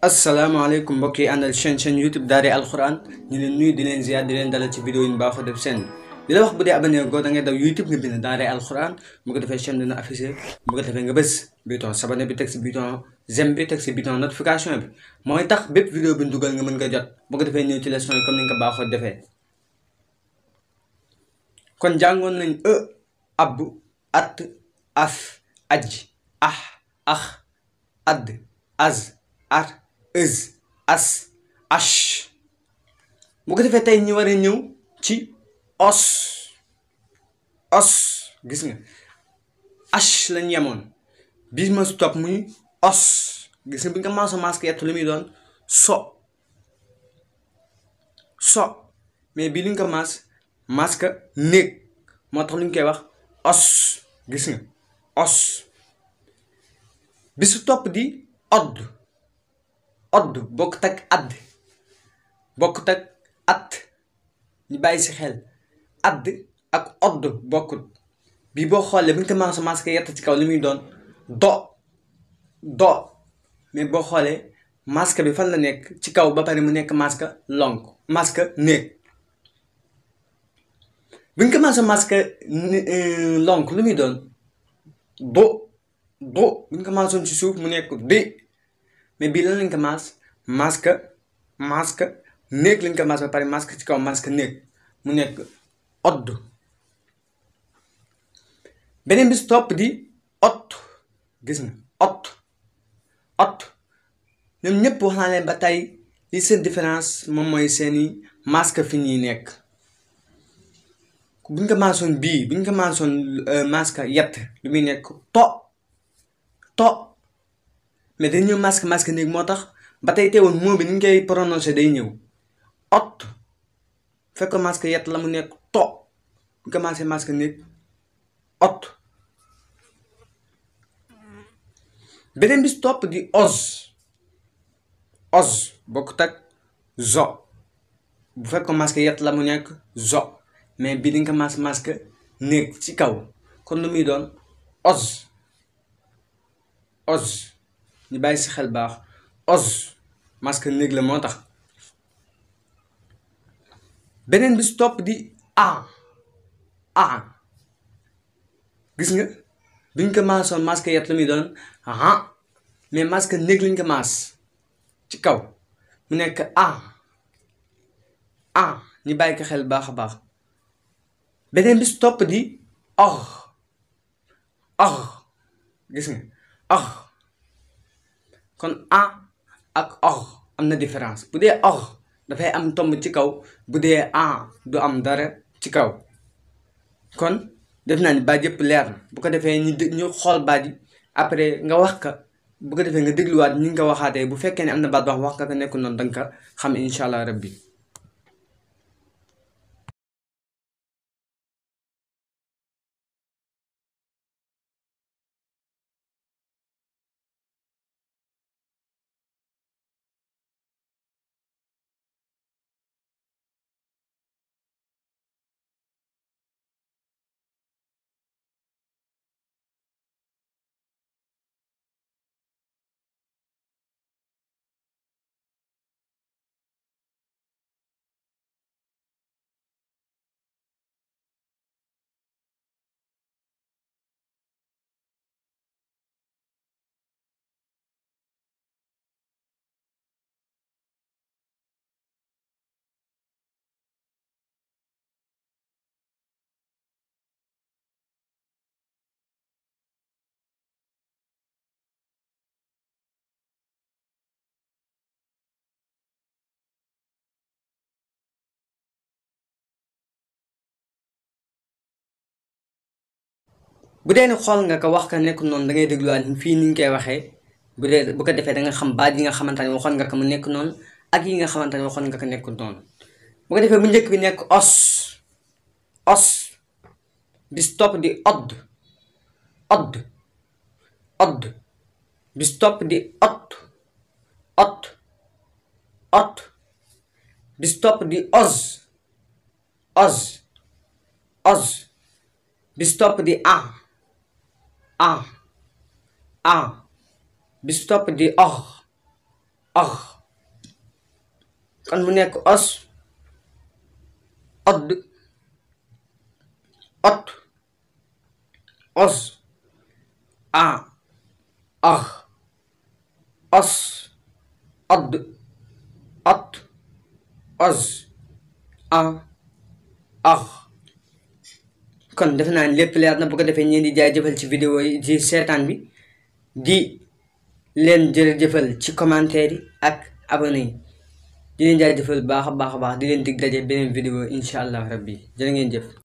asalaamaaleykum mbokk yi àndal chaîne chaîne youtube Daara alxuraan ñu leen nuyu di leen ziar di leen dalal ci vidéo yi ñu baaxoo def seen di la wax bu dee abonné goo da ngay daw youtube nga bind Daara alxuraan bu ko defee chaîne dina affiché bu ko defee nga bës bouton s'abonner bi teg si bouton j'aime bi teg si bouton notification bi mooy tax bépp vidéo bi ñu dugal nga mën nga jot bu ko defee ñëw ci leçon yi comme ni nga ko baaxoo defee kon jàngoon nañ e ab at af aj ah ax add az ar ëz as ash bu ko defee tey ñu war a ñëw ci os os gis nga ash lañ yemoon bi ma si topp muy os gis nga bi nga maaso masque yett lu muy doon so so mais bii li nga ko maas masque néeg moo tax lu ñu koy wax os gis nga os bi su topp di odd odd bokkut ak add bokkut ak at ñu bàyyi si xel add ak odd bokkut bii boo xoolee bu ñu ko maaso masque yett ci kaw li muy doon do do mais boo xoolee masque bi fan la nekk ci kaw ba pare mu nekk masque lonk masque néeg bu ñu ko maaso masque lonk lu muy doon do do bu ñu ko maasoon ci suuf mu nekk di mais bii lan lañ ko maas masque masque néeg lañ ko maas ba pare masque ci kaw masque néeg mu nekk odd beneen bis topp di ot gis nga ot ot ñoom ñëpp wax naa leen ba tey li seen différence moom mooy seeni masque fi ñuy nekk buñ ko maasoon bii buñ ko maasoon masque yett lu muy nekk to to mais dañ ñëw masque masque néeg moo tax ba tey teewoon moo bi ni ñu koy prononcé day ñëw ot fekk masque yett la mu nekk to bu commencé masque néeg ot beneen bis topp di os os bokkut ak zo bu fekk masque yett la mu nekk zo mais bii dañ ko masque masque néeg ci kaw kon lu muy doon os os ñu bàyyi si xel baax os masque néeg la moo tax beneen bis topp di a a gis nga biñ ko maasoon masque yet la muy doon ah mais masque néeg lañ ko maas ci kaw mu nekk a a ñu bàyyi ko xel baax a baax beneen bis topp di or or gis nga or kon a ak or am na différence bu dee or dafay am tomb ci kaw bu dee a du am dara ci kaw kon def naa ni baat yëpp leer na bu ko defee ñu ñu xool baat yi après nga wax ka bu ko defee nga dégluwaat ñi nga ko waxaatee bu fekkee ne am na baat wax wax nga ko nekkul noonu danga ko xam incha allah rabbi bu dee ni xool nga ko wax ka nekk noonu da ngay dégluwaat fii ni ñu koy waxee bu dee bu ko defee da nga xam baat yi nga xamante ne waxoon nga ko mu nekk noonu ak yi nga xamante ne waxoon nga ko nekk noonu bu ko defee bu njëkk bi nekk os os bis topp di odd odd odd bis topp di ot ot ot bis topp di os os os bis topp di a a a bis topp di or ax kon mu nekk os odd ot os a ax os odd ot os a ax kon defe naa ne lépp leer na bu ko defee ñeen di jaajëfal ci vidéo yi ci seetaan bi di leen jërëjëfal ci commentaire yi ak abonné yi di leen jaajëfal baax a baax a baax di leen dig daje beneen vidéo incha allah rabbi jërë ngeen jëf